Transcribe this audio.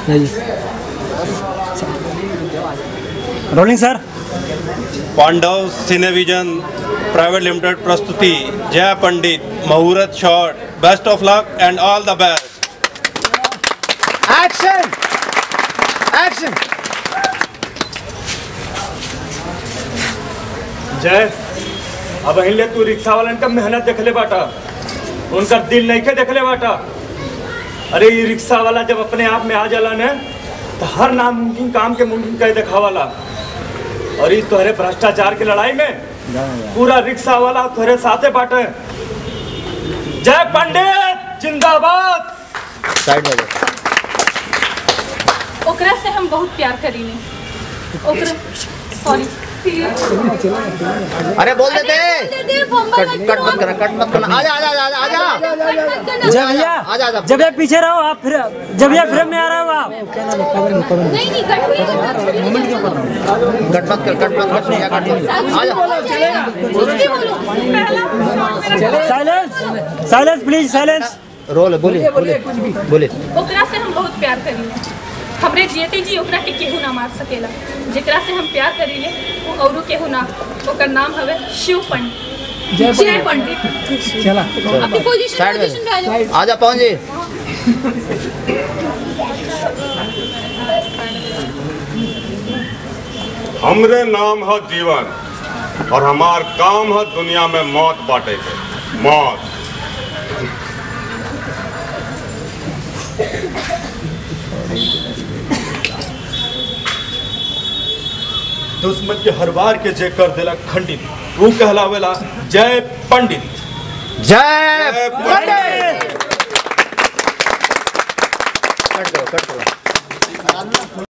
rolling sir Pandav cinevision private limited प्रस्तुति जय पंडित मुहूर्त shot best of luck and all the best action action जय अब अहिले तू रिक्शा वालन का मेहनत देखले बाटा उनका दिल नहीं के देखले बाटा अरे ये रिक्शा वाला जब अपने आप में आ जाला ने तो हर नामुमकिन काम के मुमकिन कर दिखावाला और ये तोहरे भ्रष्टाचार की लड़ाई में पूरा रिक्शा वाला तोहरे साथे बाटे जय पंडित जिंदाबाद साइड में ओकरा से हम बहुत प्यार करीने ओकरा सॉरी अरे बोल देते कट कट मत करना कट मत करना आजा आजा आजा आजा जब भैया आजा आजा जब ये पीछे रहो आप फिर जब ये फ्रेम में आ रहे हो आप नहीं नहीं कट कट मत कर कट मत कर नहीं कट आजा कुछ भी बोलो पहला silence silence please silence roll बोलिए बोलिए बोलिए ओकरा से हम बहुत प्यार करीले हमरे जियते जी ओकरा के केहू ना मार सकेला जेकरा से हम प्यार करीले वो औरू केहू ना ओकर नाम हवे शिव पंडित जय पंडित अपनी पोजीशन साइड पोजीशन पे आ जाओ में आजा पहुंच जी हमरे नाम है जीवन और हमार काम है दुनिया में मौत बांटे के मौत दुश्मन के हर बार के जे कर देला खंडित वो कहलावेला जय पंडित जय पंडित कट करो कट करो